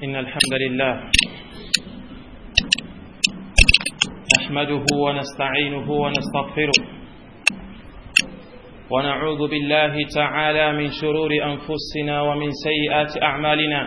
إن الحمد لله نحمده ونستعينه ونستغفره ونعوذ بالله تعالى من شرور أنفسنا ومن سيئات أعمالنا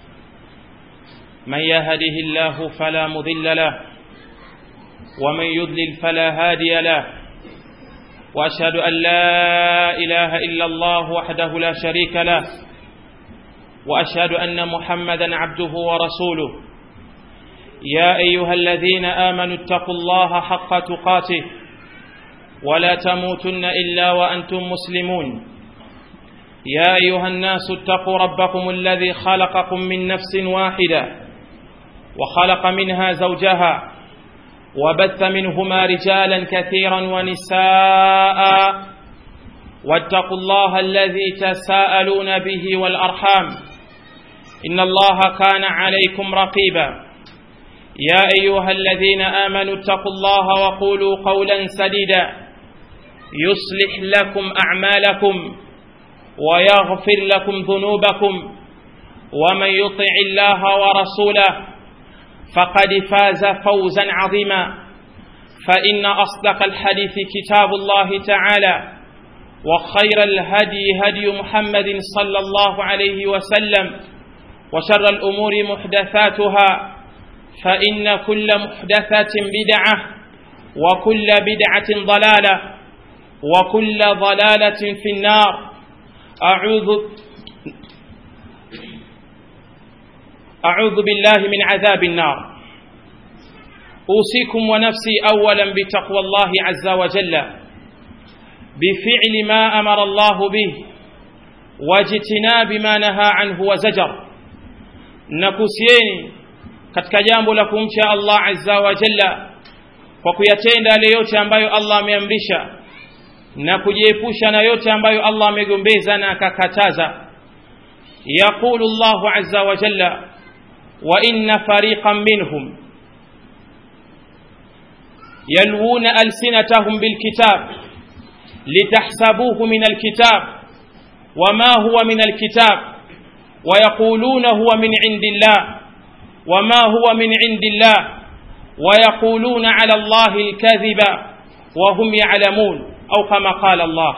من يهده الله فلا مضل له ومن يضلل فلا هادي له وأشهد أن لا إله إلا الله وحده لا شريك له واشهد ان محمدا عبده ورسوله يا ايها الذين امنوا اتقوا الله حق تقاته ولا تموتن الا وانتم مسلمون يا ايها الناس اتقوا ربكم الذي خلقكم من نفس واحده وخلق منها زوجها وبث منهما رجالا كثيرا ونساء واتقوا الله الذي تساءلون به والارحام إن الله كان عليكم رقيبا يا أيها الذين آمنوا اتقوا الله وقولوا قولا سديدا يصلح لكم أعمالكم ويغفر لكم ذنوبكم ومن يطع الله ورسوله فقد فاز فوزا عظيما فإن أصدق الحديث كتاب الله تعالى وخير الهدي هدي محمد صلى الله عليه وسلم وشر الأمور محدثاتها فإن كل محدثة بدعة وكل بدعة ضلالة وكل ضلالة في النار أعوذ أعوذ بالله من عذاب النار أوصيكم ونفسي أولا بتقوى الله عز وجل بفعل ما أمر الله به واجتناب ما نهى عنه وزجر nakusieni katika jambo la kumcha Allah azza wa jalla kwa kuyatenda yale yote ambayo Allah ameamrisha na kujiepusha na yote ambayo Allah amegombeza na akakataza yaqulu Allahu azza wa jalla wa inna fariqan minhum yalwuna alsinatahum bilkitab litahsabuhu min alkitab wama huwa min alkitab ويقولون هو من عند الله وما هو من عند الله ويقولون على الله الكذب وهم يعلمون أو كما قال الله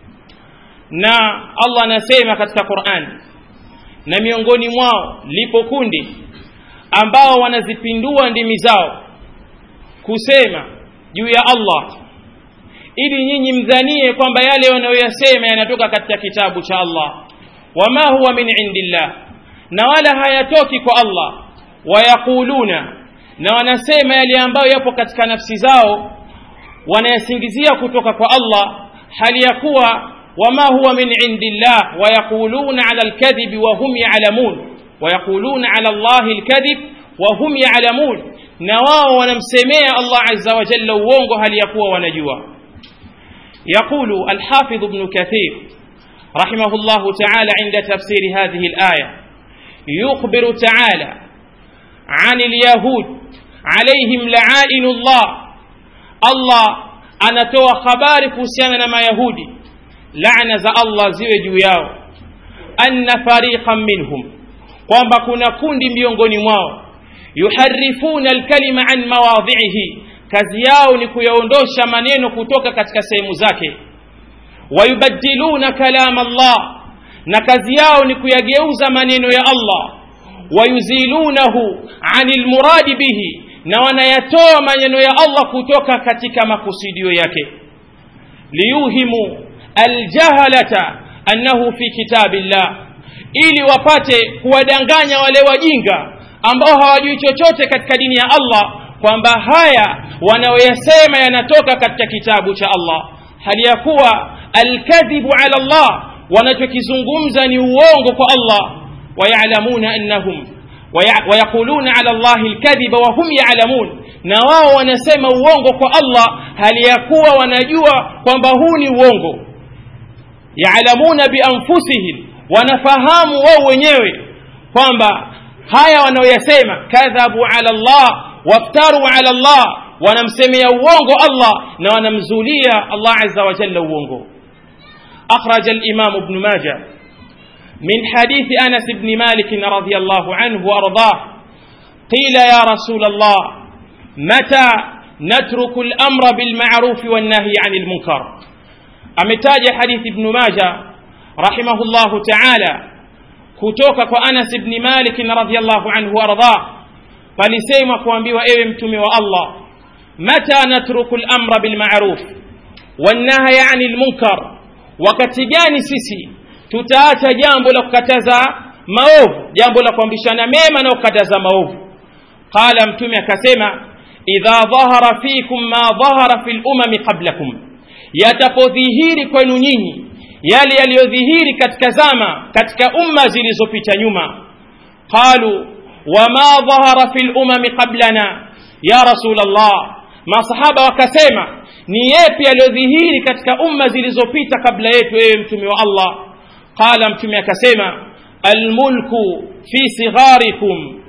na Allah anasema katika Qur'an na miongoni mwao lipo kundi ambao wanazipindua ndimi zao kusema juu ya Allah ili nyinyi mdhanie kwamba yale wanayoyasema yanatoka katika kitabu cha Allah wama huwa min indillah na wala hayatoki kwa Allah wayaquluna na wanasema yale ambayo yapo katika nafsi zao wanayasingizia kutoka kwa Allah hali ya kuwa wama huwa min indillah wayaquluna ala alkadhib wa hum ya'lamun wayaquluna ala Allah alkadhib wa hum ya'lamun na wao wanamsemea Allah azza wa jalla uongo hali ya kuwa wanajua يقول الحافظ ابن كثير رحمه الله تعالى عند تفسير هذه الآية يخبر تعالى عن اليهود عليهم لعائن الله الله anatoa habari kuhusiana na mayahudi laana za allah ziwe juu yao anna fariqan minhum kwamba kuna kundi miongoni mwao yuharifuna alkalima an mawadhihi kazi yao ni kuyaondosha maneno kutoka katika sehemu zake wayubadiluna kalam Allah na kazi yao ni kuyageuza maneno ya Allah wayuzilunahu anil muradi bihi na wanayatoa maneno ya Allah kutoka katika makusudio yake liyuhimu aljahalata annahu fi kitabillah ili wapate kuwadanganya wale wajinga ambao hawajui chochote katika dini ya Allah kwamba haya wanaoyasema yanatoka katika kitabu cha Allah hali ya kuwa alkadhibu ala Allah wanachokizungumza ni uongo kwa Allah wayalamuna annahum wayaquluna ala Allah alkadhiba wa hum ya'lamun na wao wanasema uongo kwa Allah hali ya kuwa wanajua kwamba huu ni uongo ya'lamuna bianfusihim wanafahamu wao wenyewe kwamba haya wanaoyasema kadhabu ala Allah waftaru ala Allah wanamsemea uongo Allah na wanamzulia Allah azza wa jalla uongo أخرج الإمام ابن ماجه من حديث أنس بن مالك رضي الله عنه وأرضاه قيل يا رسول الله متى نترك الأمر بالمعروف والنهي عن المنكر أمتاج حديث ابن ماجه رحمه الله تعالى kutoka kwa Anas ibn Malik radhiyallahu anhu warda palisema kuambiwa ewe mtume wa Allah mata natruku al-amra bil ma'ruf wan nahya 'anil munkar wakati gani sisi tutaacha jambo la kukataza maovu jambo la kuambishana mema na kukataza maovu qala mtume akasema idha dhahara fikum ma dhahara fil umami qablakum yatapodhihiri kwenu nyinyi yale yaliyodhihiri katika zama katika umma zilizopita nyuma qalu wama dhahara fil umami qablana ya rasulullah masahaba wakasema ni yepi yaliyodhihiri katika umma zilizopita kabla yetu ewe mtume wa allah qala mtume akasema almulku fi sigharikum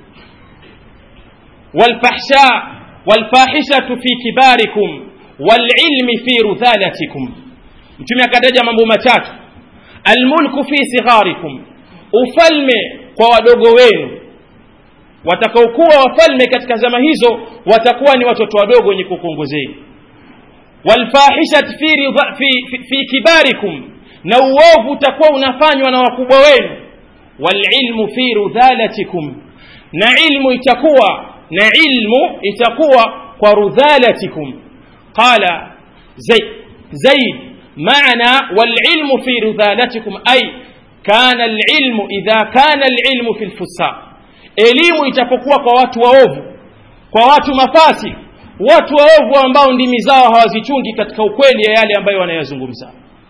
والفحشاء والفاحشة في كباركم والعلم في رذالتكم mtume akataja mambo matatu almulku fi sigharikum ufalme kwa wadogo wenu watakaokuwa wafalme katika zama hizo watakuwa ni watoto wadogo wenye kukuongozeni walfahishat fi, fi, fi, fi kibarikum na uovu utakuwa unafanywa na wakubwa wenu walilmu fi rudhalatikum na ilmu itakuwa na ilmu itakuwa kwa rudhalatikum qala zaid zaid معنى والعلم في رذالتكم أي كان العلم إذا كان العلم في الفساق elimu itapokuwa kwa watu waovu kwa watu mafasi watu waovu ambao ndimi zao hawazichungi katika ukweli ya yale ambayo wanayazungumza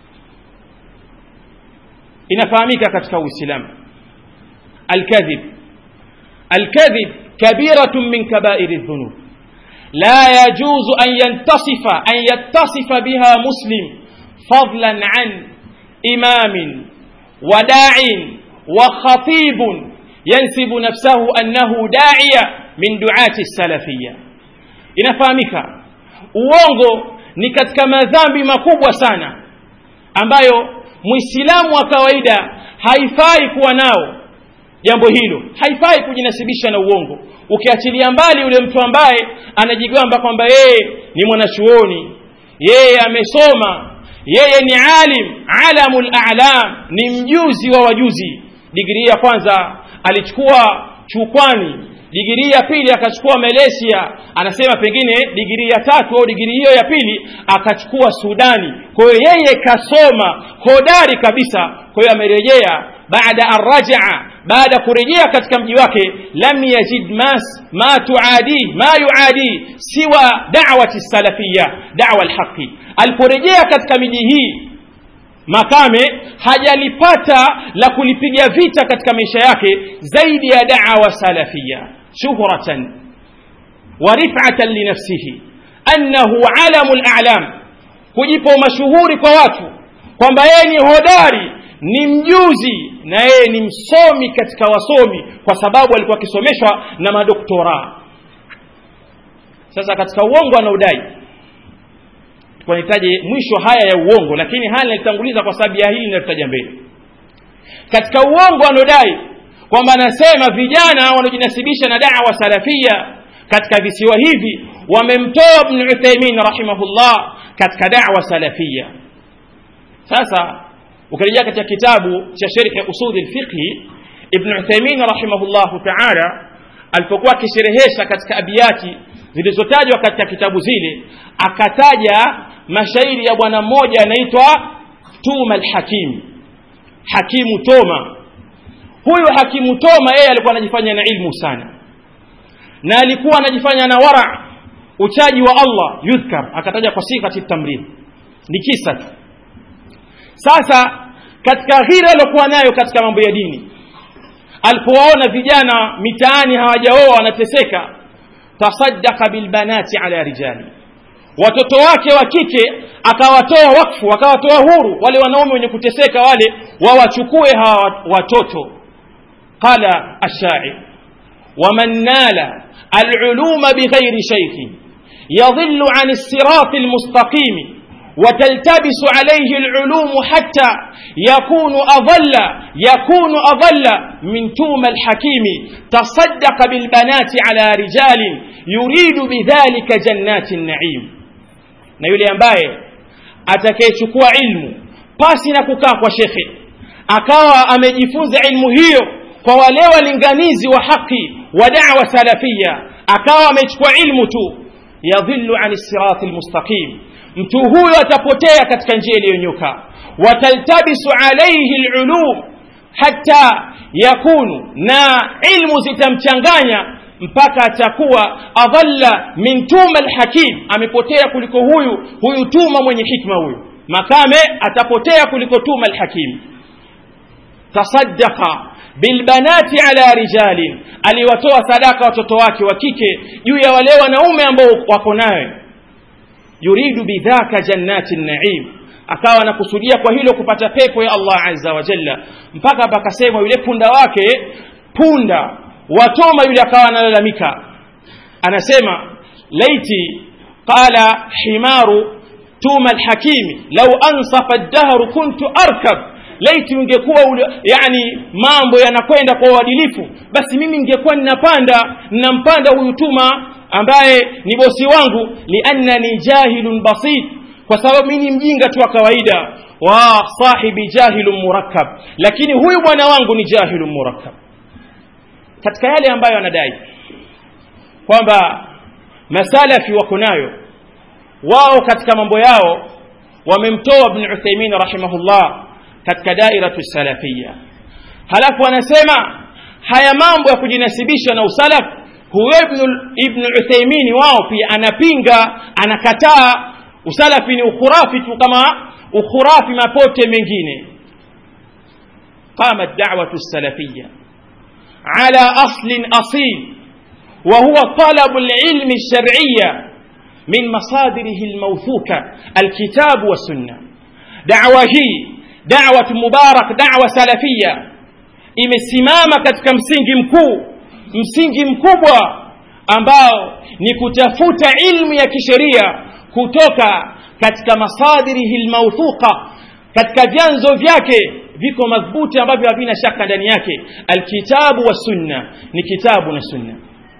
inafahamika katika uislamu alkadhib alkadhib kabiratun min kabairi dhunub la yajuzu an yantasifa an yattasifa biha muslim فضلا عن إمام وداع وخطيب ينسب نفسه أنه داعية من دعاة السلفية inafahamika uongo ni katika madhambi makubwa sana ambayo mwislamu wa kawaida haifai kuwa nao jambo hilo haifai kujinasibisha na uongo ukiachilia mbali yule mtu ambaye anajigamba kwamba yeye ni mwanachuoni yeye amesoma yeye ni alim alamul a'lam ni mjuzi wa wajuzi digrii ya kwanza alichukua chukwani digrii ya pili akachukua malaysia anasema pengine digrii ya tatu au digrii hiyo ya pili akachukua sudani kwa hiyo yeye kasoma hodari kabisa kwa hiyo amerejea baada arrajaa baada kurejea katika mji wake lam yajid mas ma tuadi ma yuadi siwa da'wati salafiyya da'wa alhaqi aliporejea katika miji hii makame hajalipata la kulipiga vita katika maisha yake zaidi ya da'wa salafiyya shuhratan wa rif'atan li nafsihi annahu alamul a'lam kujipa mashuhuri kwa watu kwamba yeye ni hodari ni mjuzi na yeye ni msomi katika wasomi kwa sababu alikuwa akisomeshwa na madoktora sasa katika uongo anaodai tunahitaji mwisho haya ya uongo lakini haya nalitanguliza kwa sababu ya hili nalitaja mbele katika uongo anaodai kwamba anasema vijana wanaojinasibisha na dawa salafia katika visiwa hivi wamemtoa ibn uthaymin rahimahullah katika dawa salafia sasa ukirejea katika kitabu cha sharhi usuli lfiqhi ibn uthaymin rahimahullahu taala alipokuwa akisherehesha katika abiyati zilizotajwa katika kitabu zile akataja mashairi ya bwana mmoja anaitwa tuma lhakim hakimu toma huyu hakimu toma yeye alikuwa anajifanya na ilmu sana na alikuwa anajifanya na wara uchaji wa allah yudhkar akataja kwa sighati tamrin ni kisa tu sasa katika ghira aliokuwa nayo katika mambo ya dini alipowaona vijana mitaani hawajaoa wanateseka tasaddaka bilbanati ala rijali watoto wake wa kike akawatoa wakfu akawatoa huru wale wanaume wenye kuteseka wale wawachukue hawa watoto qala ashair waman nala aluluma bighairi shaykhin yadhillu an الصراط المستقيم وتلتبس عليه العلوم حتى يكون أضل يكون أضل من توم الحكيم تصدق بالبنات على رجال يريد بذلك جنات النعيم na yule ambaye atakayechukua ilmu pasi na kukaa kwa shekhe akawa amejifunza ilmu hiyo kwa wale walinganizi wa haki wa da'wa salafia akawa amechukua ilmu tu yadhillu ani sirati almustaqim mtu huyo atapotea katika njia iliyonyoka wataltabisu alayhi alulum hatta yakunu na ilmu zitamchanganya mpaka atakuwa adalla min tuma alhakim amepotea kuliko huyu huyu tuma mwenye hikma huyu makame atapotea kuliko tuma alhakim tasaddaqa bilbanati ala rijalin aliwatoa sadaka watoto wake wa kike juu ya wale wanaume ambao wako naye yuridu bidhaka jannati naim akawa anakusudia kwa hilo kupata pepo ya Allah azza wa jalla mpaka pakasema yule punda wake punda watoma yule akawa analalamika anasema laiti qala himaru tuma alhakimi law ansafa ad-dahr kuntu arkab laiti ungekuwa yani mambo yanakwenda kwa uadilifu basi mimi ningekuwa ninapanda ninampanda huyu tuma ambaye ni bosi wangu liannani jahilun basit kwa sababu mimi ni mjinga tu wa kawaida wa sahibi jahilun murakkab lakini huyu bwana wangu ni jahilun murakkab katika yale ambayo anadai kwamba masalafi wako nayo wao katika mambo yao wamemtoa ibn Uthaymeen rahimahullah katika dairatu salafia halafu anasema haya mambo ya kujinasibisha na usalaf huyo ibn Uthaymeen wao pia anapinga anakataa usalafi ni ukhurafi tu kama ukhurafi mapote mengine قامت دعوة السلفية على أصل أصيل وهو طلب العلم الشرعية من مصادره الموثوقة الكتاب والسنة دعوة هي دعوة مبارك دعوة سلفية imesimama katika msingi mkuu msingi mkubwa ambao ni kutafuta ilmu ya kisheria kutoka katika masadirihi lmauthuqa katika vyanzo vyake viko madhubuti ambavyo havina shaka ndani yake alkitabu wa sunna ni kitabu na sunna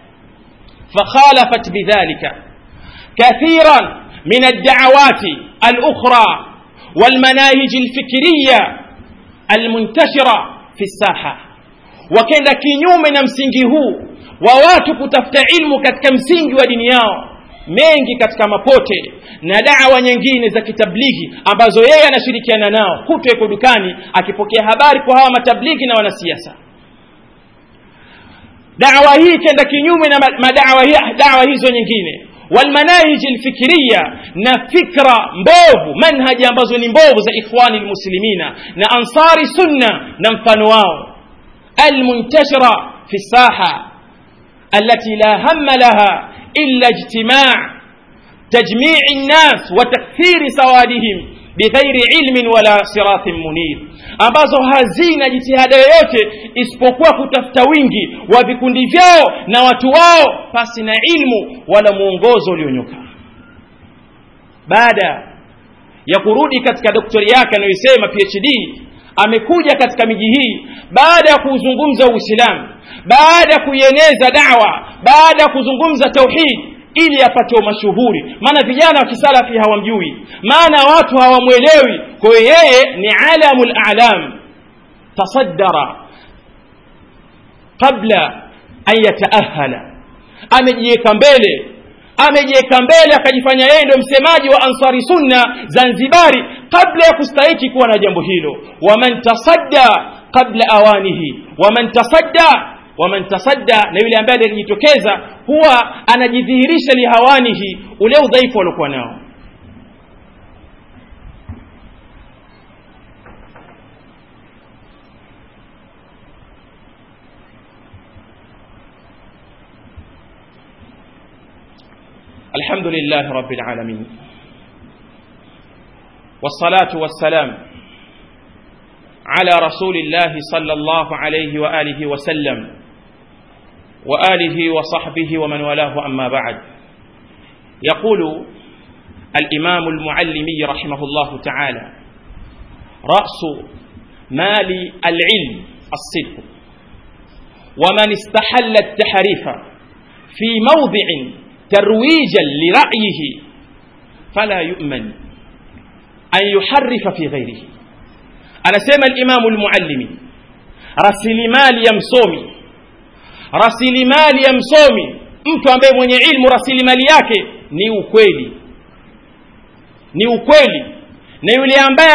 fakhalafat bidhalika kathiran min alda'awati alukhra والمناهج الفكرية المنتشرة في الساحة وكenda kinyume na msingi huu wa watu kutafuta ilmu katika msingi wa dini yao mengi katika mapote na dawa nyingine za kitablighi ambazo yeye anashirikiana nao kutu yuko dukani akipokea habari kwa hawa matablighi na wanasiasa dawa hii kenda kinyume na madawa dawa hizo nyingine walmanahiji alfikiriya na fikra mbovu manhaji ambazo ni mbovu za ikhwani almuslimina na ansari sunna na mfano wao almuntashira fi saha التي لا هم لها إلا اجتماع تجميع الناس وتكثير سوادهم بغير علم ولا صراط منير ambazo hazina jitihada yoyote isipokuwa kutafuta wingi wa vikundi vyao na watu wao pasi na ilmu wala mwongozo ulionyoka baada ya kurudi katika doktori yake anayoisema phd amekuja katika miji hii baada ya kuuzungumza uislamu baada ya kuieneza dawa baada ya kuzungumza tauhid ili apate mashuhuri maana vijana wa kisalafi hawamjui maana watu hawamwelewi kwa hiyo yeye ni alamul a'lam tasaddara qabla an yataahala amejiweka mbele amejiweka mbele akajifanya yeye ndio msemaji wa ansari sunna zanzibari kabla ya kustahiki kuwa na jambo hilo waman tasadda qabla awanihi waman tasadda waman tasadda na yule ambaye alijitokeza huwa anajidhihirisha lihawanihi ule udhaifu aliokuwa nao الحمد لله رب العالمين والصلاة والسلام على رسول الله صلى الله عليه وآله وسلم وآله وصحبه ومن والاه أما بعد يقول الإمام المعلمي رحمه الله تعالى رأس مال العلم الصدق ومن استحل التحريف في موضع ترويجا لرأيه فلا يؤمن أن يحرف في غيره أنا سيما الإمام المعلمي rasilimali ya msomi rasilimali ya msomi mtu ambaye mwenye ilmu rasilimali yake ni ukweli ni ukweli na yule ambaye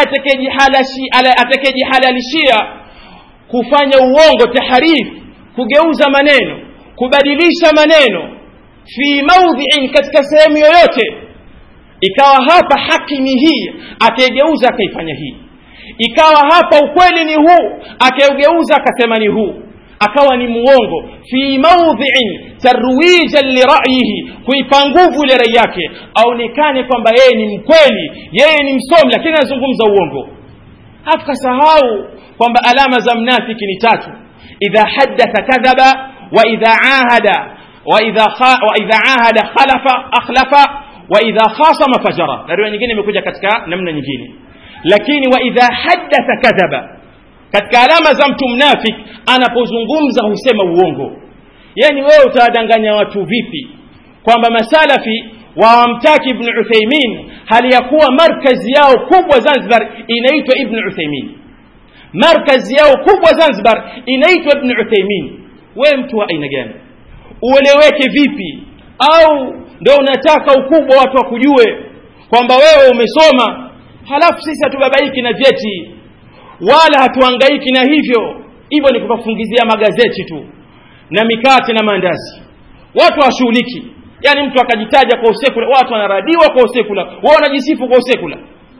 atakayejihalalishia kufanya uongo taharifu kugeuza maneno kubadilisha maneno fi maudhiin katika sehemu yoyote ikawa hapa haki ni hii akaigeuza akaifanya hii ikawa hapa ukweli ni huu akaugeuza akasema ni huu akawa ni muongo fi maudhiin tarwijan lirayihi kuipa nguvu ile rai yake aonekane kwamba yeye ni mkweli yeye ni msomi lakini anazungumza uongo hafu kasahau kwamba alama za mnafiki ni tatu idha haddatha kadhaba wa idha ahada wa idha wa idha ahada khalafa akhlafa wa idha khasama fajara na riwaya nyingine imekuja katika namna nyingine lakini wa idha haddatha kadhaba katika alama za mtu mnafik anapozungumza husema uongo yani wewe utawadanganya watu vipi kwamba masalafi wawamtaki ibn uthaimin hali ya kuwa markazi yao kubwa zanzibar inaitwa ibn uthaimin markazi yao kubwa zanzibar inaitwa ibn uthaimin wewe mtu wa aina gani ueleweke vipi au ndo unataka ukubwa watu wakujue kwamba wewe umesoma halafu sisi hatubabaiki na vyeti wala hatuangaiki na hivyo hivyo ni kukafungizia magazeti tu na mikate na maandazi watu hawashughuliki yaani mtu akajitaja kwa usekula watu wanaradiwa kwa usekula wao wanajisifu kwa usekula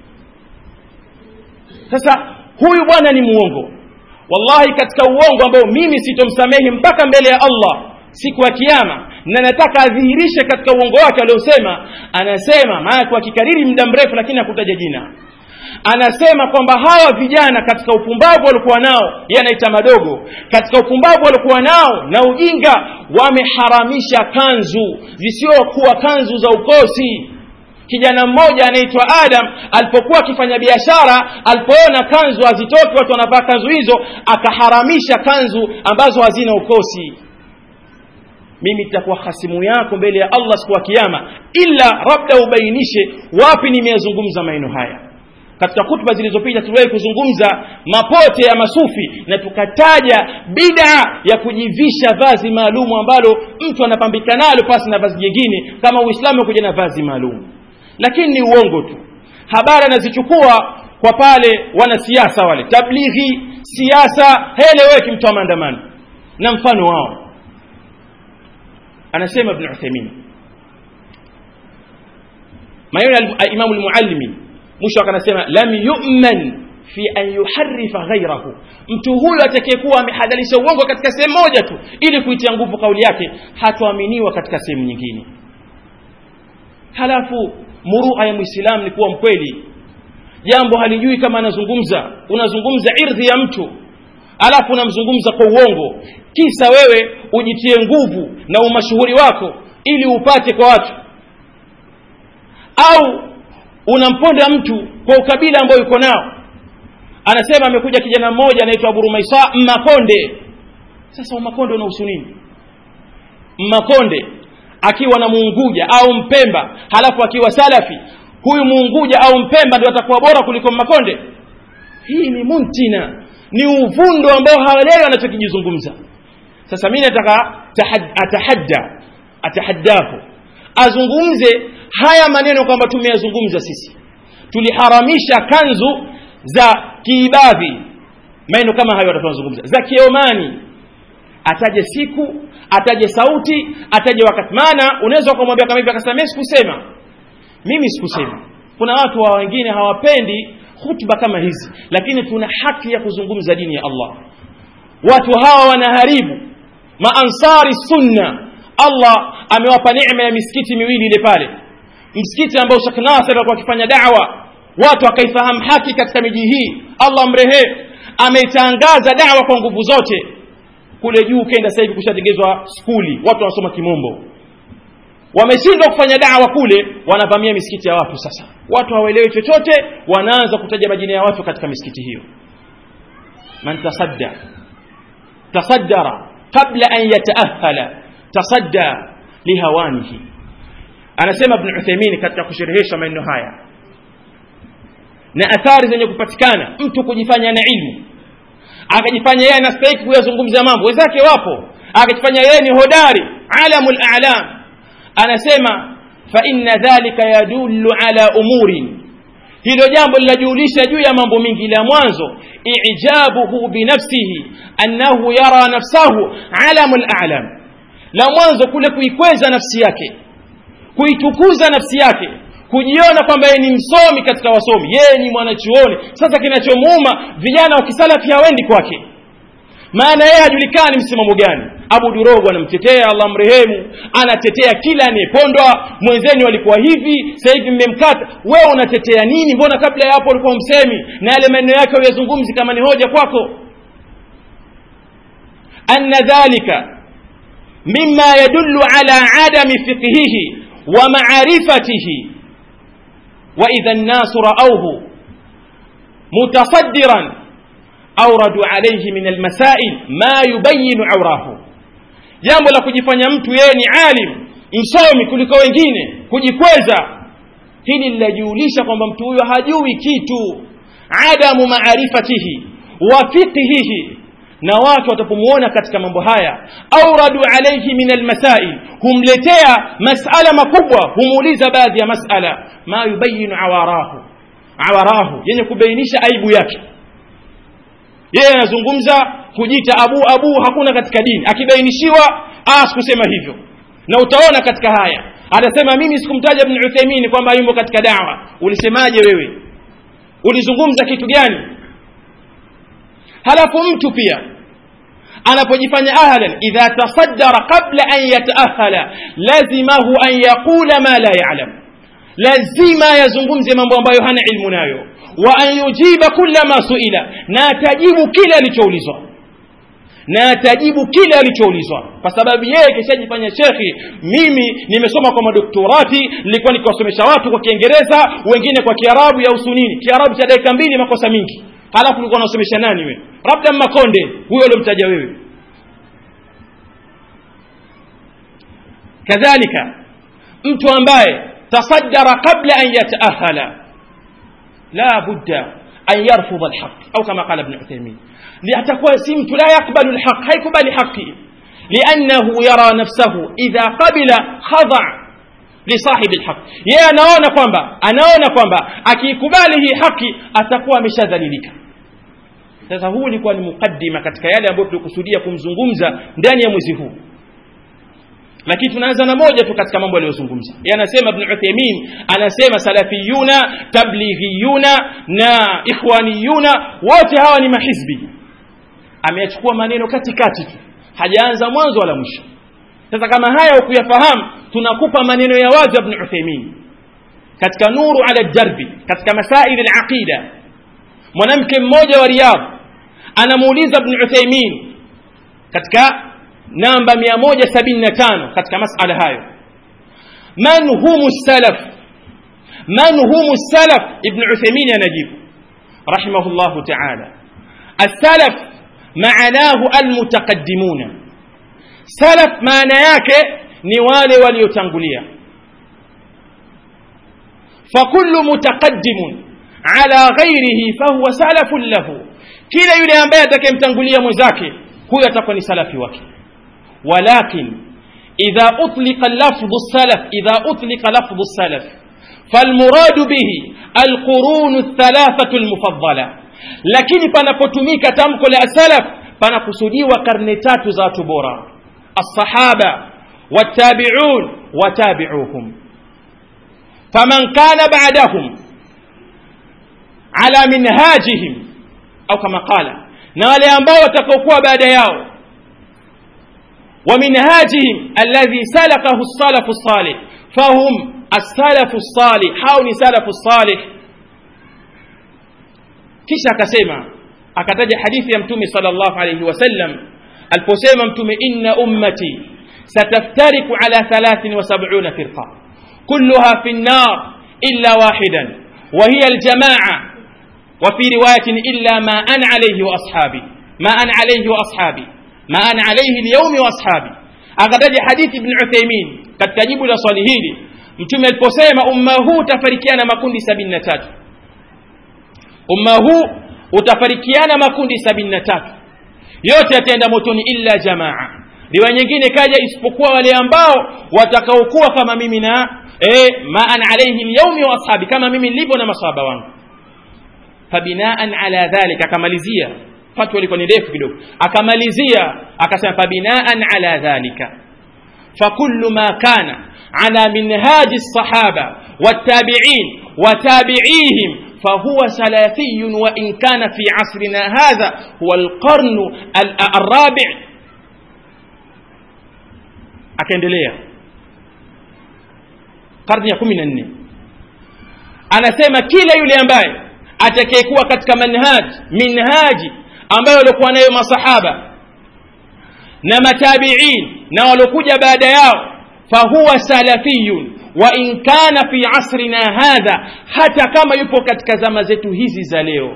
sasa huyu bwana ni muongo wallahi katika uongo ambao mimi sitomsamehi mpaka mbele ya allah siku ya kiama na nataka adhihirishe katika uongo wake aliosema anasema maana akikariri muda mrefu lakini hakutaja jina anasema kwamba hawa vijana katika upumbavu walikuwa nao yanaita madogo katika upumbavu walikuwa nao na ujinga wameharamisha kanzu zisiokuwa kanzu za ukosi kijana mmoja anaitwa adam alipokuwa akifanya biashara alipoona kanzu hazitoki watu wanavaa kanzu hizo akaharamisha kanzu ambazo hazina ukosi mimi nitakuwa hasimu yako mbele ya allah siku ya kiama ila labda ubainishe wapi nimeyazungumza maneno haya katika hutuba zilizopita tuliwahi kuzungumza mapote ya masufi na tukataja bida ya kujivisha vazi maalumu ambalo mtu anapambika nalo pasi na vazi jingine kama uislamu kuja na vazi maalum lakini ni uongo tu habari anazichukua kwa pale wanasiasa wale tablighi siasa heleweki mtu wa maandamano na mfano wao anasema ibn uthaimin maneno ya imamu lmuallimi mwisho akanasema lam yu'man fi an yuharrifa ghairahu mtu huyo atakayekuwa amehadalisha uongo katika sehemu moja tu ili kuitia nguvu kauli yake hatoaminiwa katika sehemu nyingine halafu murua ya mwislamu ni kuwa mkweli jambo halijui kama anazungumza unazungumza irdhi ya mtu alafu unamzungumza kwa uongo kisa wewe ujitie nguvu na umashuhuri wako ili upate kwa watu au unamponda mtu kwa ukabila ambao yuko nao anasema amekuja kijana mmoja anaitwa aburumaisa mmakonde sasa umakonde unahusu nini mmakonde akiwa na muunguja au mpemba halafu akiwa salafi huyu muunguja au mpemba ndio atakuwa bora kuliko mmakonde hii ni muntina ni uvundo ambao hawaelewi anachokijizungumza sasa mi nataka atahadda atahaddahu azungumze haya maneno kwamba tumeyazungumza sisi tuliharamisha kanzu za kiibadhi maneno kama hayo watatuzungumza za kiomani ataje siku ataje sauti ataje wakati maana unaweza ukamwambia kama hivi akasema mimi sikusema mimi sikusema kuna watu wa wengine hawapendi hutuba kama hizi lakini tuna haki ya kuzungumza dini ya Allah watu hawa wanaharibu maansari sunna Allah amewapa neema ya misikiti miwili ile pale msikiti ambao Sheikh Nasir alikuwa akifanya da'wa watu wakaifahamu haki katika miji hii Allah mrehe ameitangaza da'wa kwa nguvu zote kule juu kenda sasa hivi kushatengezwa skuli watu wanasoma kimombo wameshindwa kufanya dawa kule wanavamia misikiti ya watu sasa watu hawaelewi chochote wanaanza kutaja majina ya watu katika misikiti hiyo man tasadda tasaddara qabla an yataahala tasadda lihawanihi anasema ibn Uthaymeen katika kusherehesha maneno haya na athari zenye kupatikana mtu kujifanya na ilmu akajifanya yeye anastahili kuyazungumza mambo wenzake wapo akajifanya yeye ni hodari alamul a'lam anasema fa inna dhalika yadullu ala umurin hilo jambo linajulisha juu ya mambo mingi la mwanzo ijabuhu binafsihi annahu yara nafsahu alamul a'lam la mwanzo kule kuikweza nafsi yake kuitukuza nafsi yake kujiona kwamba yeye ni msomi katika wasomi yeye ni mwanachuoni sasa kinachomuuma vijana wa kisalafi hawendi kwake maana yeye hajulikani msimamo gani abu durogo anamtetea allah mrehemu anatetea kila anayepondwa mwenzeni walikuwa hivi sasa hivi mmemkata wewe unatetea nini mbona kabla ya hapo ulikuwa msemi na yale maneno yake uyazungumzi kama ni hoja kwako anna dhalika mima yadullu ala adami fiqhihi wa maarifatihi واذا الناس راوه متصدرا اوردوا عليه من المسائل ما يبين عوراه jambo la kujifanya mtu yeye ni alim msomi kuliko wengine kujikweza hili linajulisha kwamba mtu huyo hajui kitu adamu maarifatihi wa fiqhihi na watu watapomuona katika mambo haya auradu alaihi min almasail humletea masala makubwa humuuliza baadhi ya masala ma yubayinu awarahu awarahu yenye kubainisha aibu yake yeye anazungumza kujiita abu abu hakuna katika dini akibainishiwa sikusema hivyo na utaona katika haya atasema mimi sikumtaja ibn Uthaymeen kwamba yumo katika dawa ulisemaje wewe ulizungumza kitu gani halafu mtu pia anapojifanya ahlan idha tasaddara qabla an yataahala lazimahu an yaqula ma la ya'lam lazima yazungumze mambo ambayo hana ilmu nayo wa an yujiba kulla ma suila na atajibu kile alichoulizwa na atajibu kile alichoulizwa kwa sababu yeye kishajifanya shekhi mimi nimesoma kwa madoktorati nilikuwa nikiwasomesha watu kwa kiingereza wengine kwa kiarabu ya usunini kiarabu cha dakika mbili makosa mingi halafu ulikuwa unasomesha nani wewe labda makonde huyo uliomtaja wewe kadhalika mtu ambaye tasaddara qabla an yataahala la budda an yarfudha alhaq au kama qala ibn Uthaymeen atakuwa si mtu la yakbalu alhaq haikubali haki لأنه يرى نفسه إذا قبل خضع لصاحب الحق yeye anaona kwamba anaona kwamba akiikubali hii haki atakuwa ameshadhalilika sasa huu ulikuwa ni mukaddima katika yale ambayo tulikusudia kumzungumza ndani ya mwezi huu lakini tunaanza na moja tu katika mambo aliyozungumza yeye anasema ibn Uthaymeen anasema salafiyuna tablighiyuna na ikhwaniyuna wote hawa ni mahizbi ameyachukua maneno katikati tu hajaanza mwanzo wala mwisho sasa kama haya ukuyafahamu tunakupa maneno ya wazi ibn Uthaymeen katika nuru ala darbi katika masaili al-aqida mwanamke mmoja wa Riyadh anamuuliza ibn Uthaymeen katika namba 175 katika masala hayo man humu salaf man humu salaf ibn Uthaymeen anajibu rahimahullah ta'ala السلف معناه المتقدمون سلف معنى yake ni wale waliotangulia فكل متقدم على غيره فهو سلف له kila yule ambaye atakayemtangulia mwenzake huyo atakuwa ni salafi wake ولكن إذا أطلق لفظ السلف إذا أطلق لفظ السلف فالمراد به القرون الثلاثة المفضلة lakini panapotumika tamko la salaf panakusudiwa karne tatu za watu bora الصحابة والتابعون وتابعوهم فمن كان بعدهم على منهاجهم أو كما قال na wale ambao watakaokuwa baada yao ومنهاجهم الذي سلكه السلف الصالح فهم السلف الصالح hao ni salafu salih kisha akasema akataja hadithi ya mtume sallallahu alayhi wasallam aliposema mtume inna ummati ستفترق على ثلاث وسبعون فرقة كلها في النار إلا واحدا وهي الجماعة وفي رواية إلا ما أنا عليه وأصحابي ما أنا عليه وأصحابي ما أنا عليه اليوم وأصحابي أغدد حديث ابن عثيمين قد تجيب لصالي hili mtume aliposema umma huu utafarikiana makundi sabini na tatu umma huu utafarikiana makundi sabini na tatu yote yataenda motoni illa jamaa riwaya nyingine kaja isipokuwa wale ambao watakaokuwa kama mimi na eh, ma ana alaihi lyaumi wa ashabi kama mimi nilivyo na masahaba wangu fabinaan ala dhalika akamalizia fatwa ilikuwa ni ndefu kidogo akamalizia akasema fabinaan ala dhalika fakullu ma kana ala minhaji الصحابة والتابعين وتابعيهم فهو سلفي وإن كان في عصرنا هذا هو القرن الرابع akaendelea karne ya kumi na nne anasema kila yule ambaye atakayekuwa katika manhaj minhaji ambayo waliokuwa nayo masahaba na matabiin na waliokuja baada yao fahuwa salafiyun wa in kana fi asrina hadha hata kama yupo katika zama zetu hizi za leo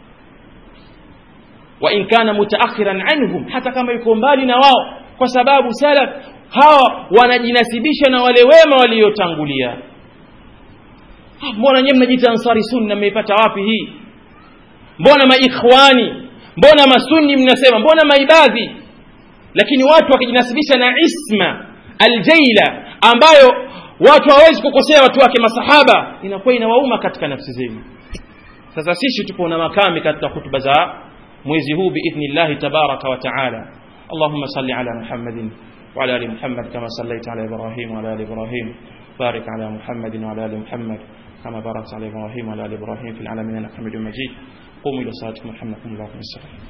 wa in kana mutaakhiran anhum hata kama yuko mbali na wao kwa sababu salaf hawa wanajinasibisha na wale wema waliotangulia mbona nyewe mnajiita ansari sunna mmeipata wapi hii mbona maikhwani mbona masunni mnasema mbona maibadhi lakini watu wakijinasibisha na isma aljaila ambayo watu hawawezi kukosea watu wake masahaba inakuwa inawauma katika nafsi zenu sasa sisi tupo na makami katika hutuba za mwezi huu biidhnillahi tabaraka wa taala اللهم صل على محمد وعلى ال محمد كما صليت على ابراهيم وعلى ال ابراهيم بارك على محمد وعلى ال محمد كما باركت على ابراهيم وعلى ال ابراهيم في العالمين انك حميد مجيد قوموا الى صلاتكم يرحمكم الله ويسلم